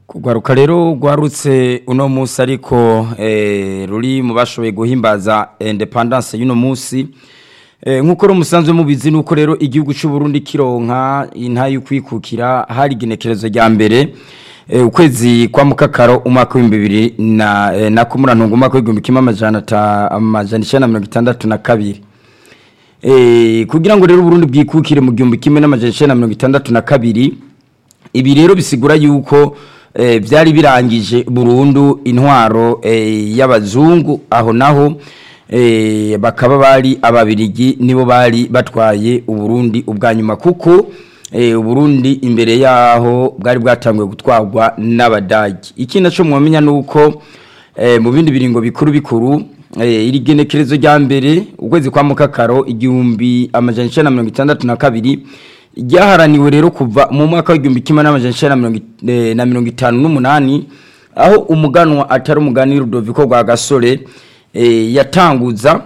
Kugwaruka rero rwarutse uno musi ariko eh, ruri mu bashoboye guhimbaza independence y'uno musi eh, nkuko rumusanzwe mubizi nuko rero igihugu cy'u Burundi kironka inta y'ukwikukira hari igenekerezo rya mbere eh, ukwezi kwa mukakaro umwaka wa 2000 na eh, na kumurantungu umwaka w'igihumbi kimwe amajana ta amajana 1962 eh kugira ngo rero Burundi bwikukire mu gihumbi kimwe n'amajana 1962 ibi rero bisigura yuko eh, byari birangije burundu intwaro eh, y'abazungu aho naho eh, bakaba bari ababirigi nibo bari batwaye uburundi ubwa nyuma kuko eh, uburundi imbere yaho bwari bwatanguye gutwarwa n'abadagi ikindi cyo mwamenya nuko eh, mu bindi biringo bikuru bikuru eh, iri genekerezo rya mbere ukwezi kwa mukakaro igihumbi amajana 1962 ryaharaniwe rero kuva mu mwaka w'igihumbi kimwe n'amajana na mirongo itanu n'umunani aho umuganwa atari umugani Rudoviko rwa gasore yatanguza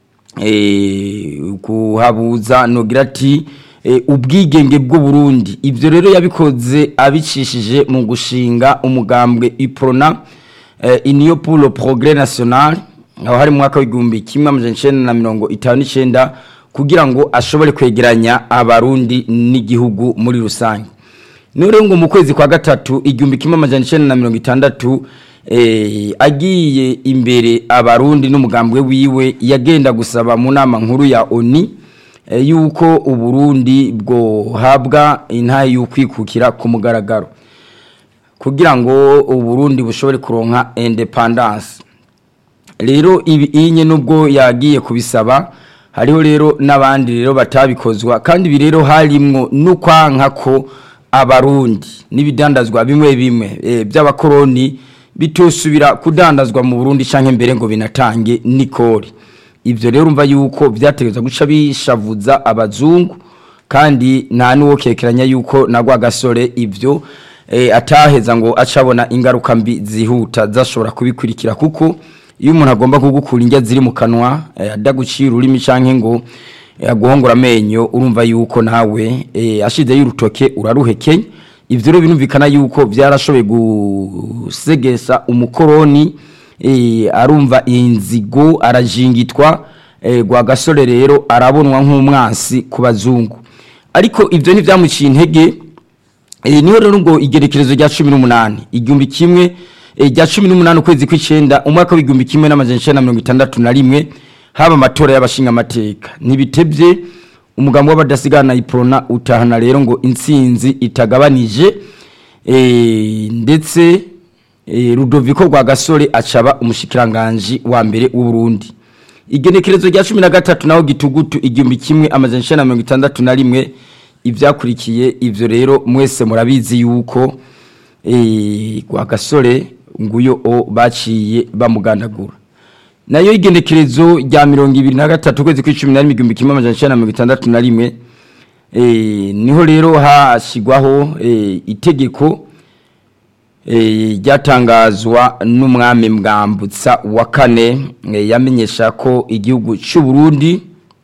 kuhabuza nogira ati ubwigenge bw'uburundi ibyo rero yabikoze abicishije mu gushinga umugambwe iprona iniyo pour progrès national aho hari mu mwaka w'igihumbi kimwe amajana na mirongo itanu n'icyenda kugira ngo ashobore kwegeranya abarundi n'igihugu muri rusange none ngo mu kwezi kwa gatatu igihumbi kimwe amajana icenda na mirongo itandatu eh, agiye imbere abarundi n'umugambwe wiwe yagenda gusaba mu nama nkuru ya oni eh, yuko uburundi bwohabwa intahe y'ukwikukira ku mugaragaro kugira ngo uburundi bushobore kuronka independance rero ibi inye nubwo yagiye kubisaba hariho rero n'abandi rero batabikozwa kandi ibi rero harimwo n'ukwanka ko abarundi n'ibidandazwa bimwe bimwe e, by'abakoroni bitosubira kudandazwa mu Burundi canke mbere ngo binatange nikori ivyo rero umva yuko byategezwa guca bishavuza abazungu kandi nta nuwo kekeranya yuko nagwa gasore ivyo e, ataheza ngo acabona ingaruka mbi zihuta zashobora kubikurikira kuko iyo umuntu agomba kugukura indya ziri mu kanwa adagucira ururimi canke ngo aguhongora amenyo urumva yuko nawe ashize y'urutoke uraruhekenya ivyo rero binumvikana yuko byarashoboye gusegesa umukoroni arumva inzigo arajingitwa gwa gasore rero arabonwa nk'umwansi ku bazungu ariko ivyo ntivyamuciye intege niho rero ngo igerekerezo rya cumi n'umunani igihumbi kimwe rya cumi n'umunani ukwezi kw'icenda umwaka w'igihumbi kimwe n'amajana icenda na mirongo itandatu na rimwe haba amatora y'abashinga amateka ntibitebye umugambi w'abadasigana iprona utahana rero ngo intsinzi itagabanije ndetse rudoviko rwa gasore acaba umushikiranganji wa mbere w'uburundi igenekerezo rya cumi na gatatu naho gitugutu igihumbi kimwe amajana icenda na mirongo itandatu na rimwe ivyakurikiye ivyo rero mwese murabizi yuko kwa gasore nguyo o baciye bamugandagura nayo igenekerezo rya mirongo ibiri na gatatu kwezi kw'icumi na rimwe igihumbi kimwe amajana icenda na mirongo itandatu na rimwe niho rero hashyirwaho itegeko ryatangazwa n'umwami mwambutsa wa kane yamenyesha ko igihugu cy'u Burundi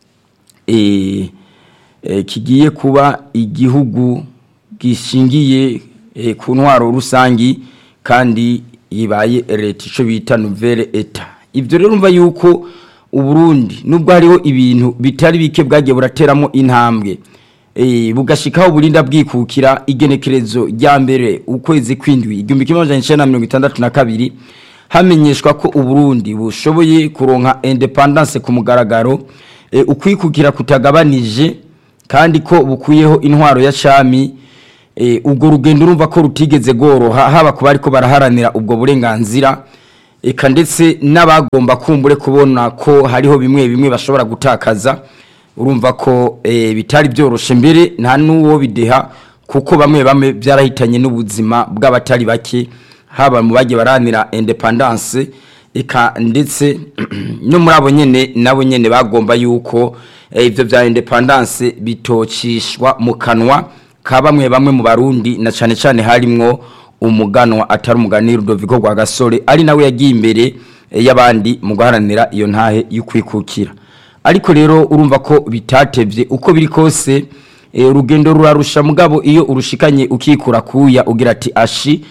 kigiye kuba igihugu gishingiye ku ntwaro rusangi kandi ibaye leta icyo bita nouvelle eta ibyo rero umva yuko uburundi nubwo hariho ibintu bitari bike bwagiye burateramo intambwe bugashikaho burinda bwikukira igenekerezo rya mbere ukwezi kw'indwi igihumbi kimwe amajana icenda na mirongo itandatu na kabiri hamenyeshwa ko uburundi bushoboye kuronka independance ku mugaragaro ukwikukira kutagabanije kandi ko bukuyeho intwaro ya cami ubwo rugendo urumva ko rutigeze goroha haba ku bari ko baraharanira ubwo burenganzira eka ndetse n'abagomba kumbure kubona ko hariho bimwe bimwe bashobora gutakaza urumva ko bitari byoroshe mbere nta n'uwo bideha kuko bamwe bamwe byarahitanye n'ubuzima bw'abatari bake haba mu bagiye baranira independance eka ndetse no muri abo nyene nabo nyene bagomba yuko ibyo bya independance bitocishwa mu kanwa ka bamwe bamwe mu barundi na cyane cyane harimwo umuganwa atari umugani Rudoviko rwa gasore ari nawe yagiye imbere y'abandi mu guharanira iyo ntahe y'ukwikukira ariko rero urumva ko bitatevye uko biri kose urugendo rurarusha mugabo iyo urushikanye ukikura kuya ugira ati ashi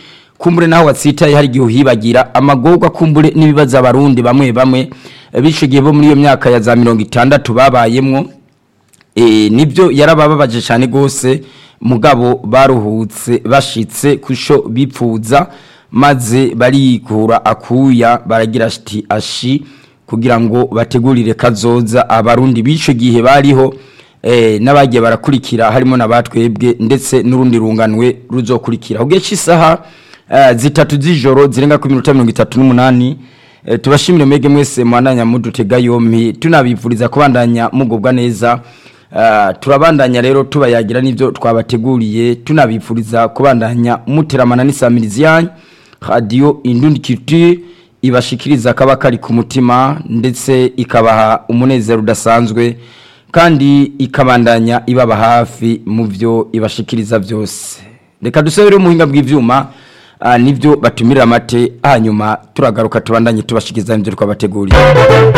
kumbure naho watsitaye hari igihe uhibagira amagorwa kumbure n'ibibazo abarundi bamwe bamwe bishigiye bo muri iyo myaka ya za mirongo itandatu babayemwo e, nibyo yarabababaje cyane gose mugabo baruhutse bashitse kusho bipfuza maze barikura akuya baragira ati ashi kugira ngo bategurire kazoza abarundi bico gihe bariho eh, n'abagiye barakurikira harimo nabatwebwe ndetse n'urundi runganwe ruzokurikira ugeje isaha uh, zitatu z'ijoro zirenga ku minota 38 uh, tubashimire mwege mwese mwananya mudutega yompi tunabivuriza kubandanya mugubwa neza uh, turabandanya rero tubayagira n'ivyo twabateguriye tunabivuriza kubandanya muteramana n'isamirizi yanyu radio indundi culture ibashikiriza kaba kari ku mutima ndetse ikabaha umunezero udasanzwe kandi ikabandanya ibaba hafi mu byo ibashikiriza byose reka dusubire umuhinga bw'ivyuma uh, nivyo batumirira amate hanyuma turagaruka tubandanye tubashikiriza n'ibyo twabateguriye